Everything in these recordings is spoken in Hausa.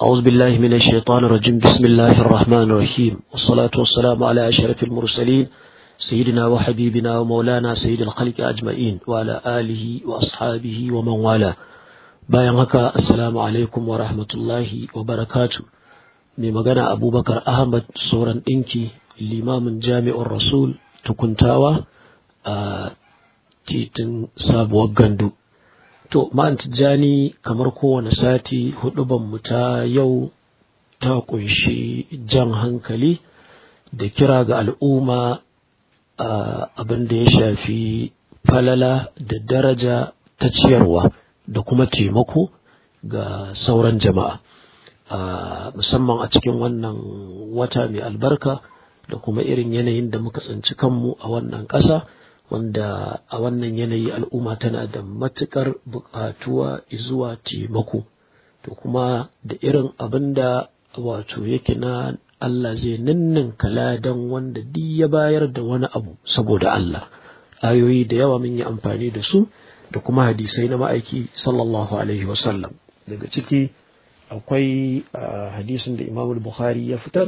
أعوذ بالله من الشيطان الرجيم بسم الله الرحمن الرحيم والصلاة والسلام على أشرف المرسلين سيدنا وحبيبنا ومولانا سيد الخلق أجمعين وعلى آله وأصحابه ومن والاه bayan haka assalamu alaikum wa rahmatullahi wa barakatu mai magana abubakar ahmad sauran ɗinki limamin jami'ar rasul tukuntawa a titin sabuwar gandu to ma'an tijjani kamar kowane sati mu ta yau ta kunshi jan hankali da kira ga al'umma abin da ya shafi falala da daraja ta ciyarwa da kuma taimako ga sauran jama'a musamman a cikin wannan wata mai albarka da kuma irin yanayin da muka tsinci kanmu a wannan ƙasa wanda a wannan yanayi al'umma tana da matuƙar buƙatuwa zuwa taimako to kuma da irin abin da wato yake na Allah zai ninninka ladan wanda duk ya bayar da wani abu saboda Allah ayoyi da yawa mun yi amfani da su da kuma hadisai na ma'aiki sallallahu alaihi wasallam daga ciki akwai hadisin da imamul bukhari ya fitar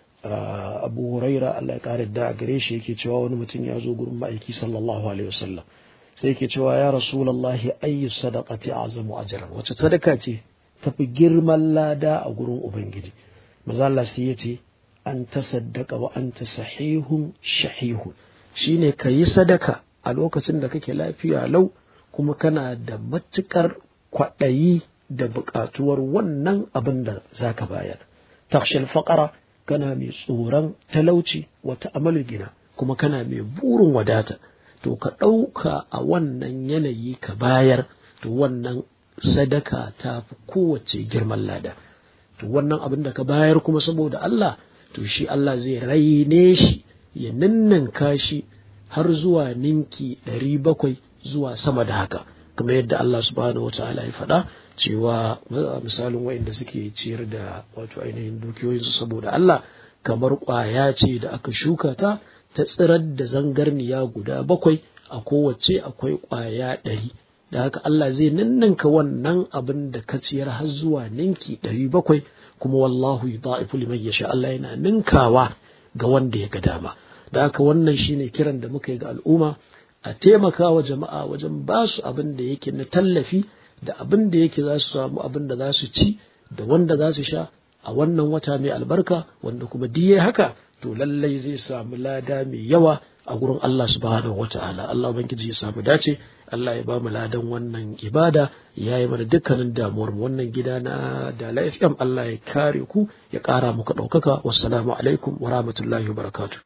abu huraira Allah ya kare da gare shi yake cewa wani mutum ya zo gurin ma'aiki sallallahu alaihi wasallam sai yake cewa ya rasulullahi ayyu sadaqati azamu ajran wace sadaka ce tafi girman lada a gurin ubangiji maza Allah sai ya ce an tasaddaqa wa anta sahihun shahihun shine kayi sadaka a lokacin da kake lafiya lau kuma kana da matuƙar kwaɗayi da buƙatuwar wannan abin da za ka bayar. Takshil faƙara kana mai tsoron talauci wata amalu gina kuma kana mai burin wadata. To ka ɗauka a wannan yanayi ka bayar to wannan sadaka ta fi kowace girman lada. To wannan abin da ka bayar kuma saboda Allah to shi Allah zai raine shi ya ninninka shi har zuwa ninki ɗari bakwai zuwa sama da haka kamar yadda Allah subhanahu wa ta'ala ya faɗa cewa misalin waɗanda suke ciyar da wato ainihin dukiyoyinsu saboda Allah kamar ƙwaya ce da aka shuka ta ta tsirar da zangarniya guda bakwai a kowace akwai ƙwaya ɗari da haka Allah zai ninninka wannan abin da ka ciyar har zuwa ninki ɗari bakwai kuma wallahu yudha'ifu liman yasha Allah yana ninkawa ga wanda ya ga dama da haka wannan shine kiran da muka yi ga al'umma a taimaka wa jama'a wajen ba su abin da yake na tallafi da abin da yake za su samu abin da za su ci da wanda za su sha a wannan wata mai albarka wanda kuma diye haka to lallai zai samu lada mai yawa a gurin Allah subhanahu wata'ala Allah ubangiji ya samu dace Allah ya ba mu ladan wannan ibada ya yi mana dukkanin damuwar mu wannan gida na da FM Allah ya kare ku ya kara muku ɗaukaka wassalamu alaikum wa rahmatullahi wa barakatuh